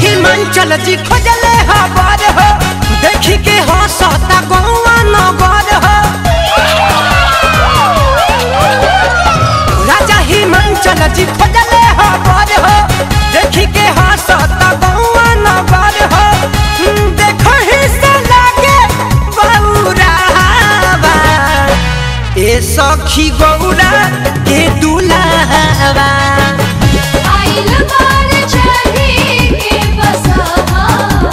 हिमांचल जी खोजले हबर हो देखी के हंसता गौआ नगर हो राजा हिमांचल जी खोजले हबर हो देखी के हंसता गौआ नगर हो देखो ही से लागे बौरावा ए सखी गौरा के दुलावा आइल बार चढ़ी के बसहा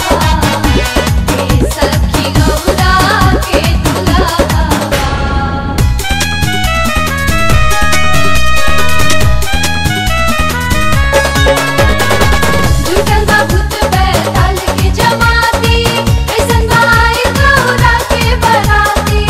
के सखी गौरा के दुल्हा जुटल बा भूत बैताल के जमाती ऐसन भाई गौरा के बराती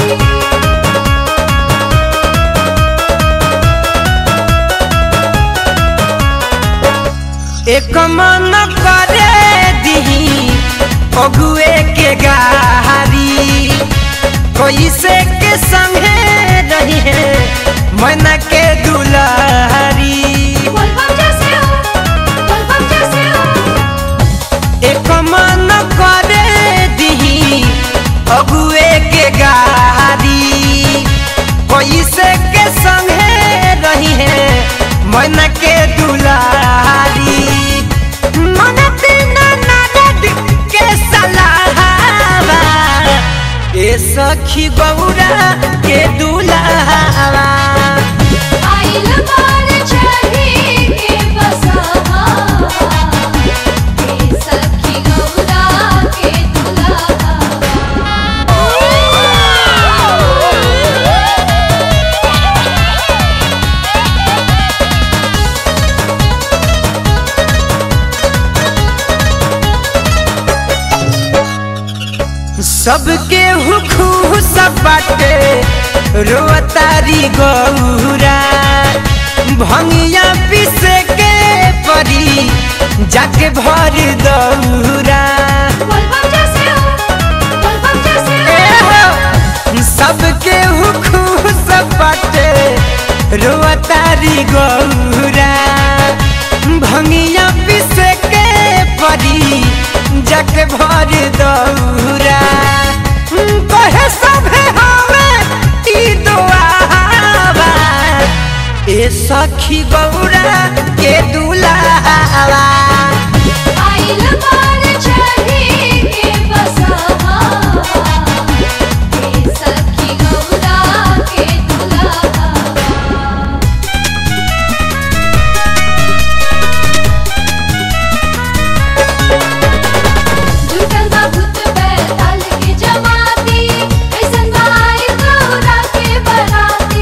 एक मन करे दी अगुए के गारी कोई से के संगे रही है मन के दुलारी बोल बम जैसे हो बोल बम जैसे हो एक मन करे दी अगुए के गारी कोई से के संगे रही है मन के दुलारी मन बिना नारद के सलाहवा ए सखी गौरा के दुलावा आइल बार चढ़ी के बसहा के सखी गौरा के सबके हुखू सब बाटे रोतारी गौरा भंगिया पीसे के परी जाके भर दौरा बोल बम जैसे हो बोल बम जैसे ए हो हो, सबके हुखू सब बाटे रोतारी गौरा भंगिया पीसे के परी जाके भर दौरा कहे सभे हमें ई दुआवा ए सखी गौरा के दुलावा आइल बार चढ़ी के बसहा के सखी गौरा के दुल्हा जुटल बा भूत बैताल के जमाती ऐसन भाई गौरा के बराती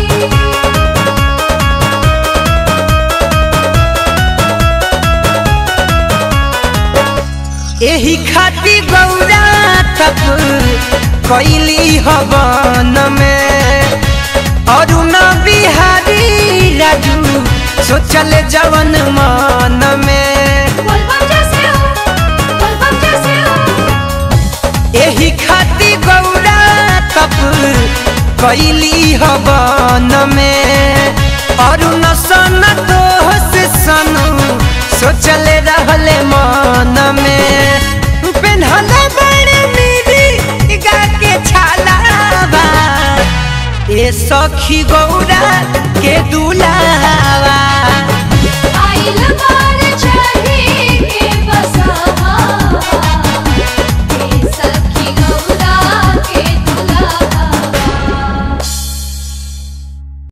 एही खाती गौरा तप कैली हवन में अरुण बिहारी राजू सोचल जवन मन में बोल बम जैसे हो बोल बम जैसे हो एही खाती गौरा तप कैली हवन में अरुण सन दोष सनु सोचल रहले मन में पेन्हले बड़े मिरी गा के छालावा ए सखी गौरा के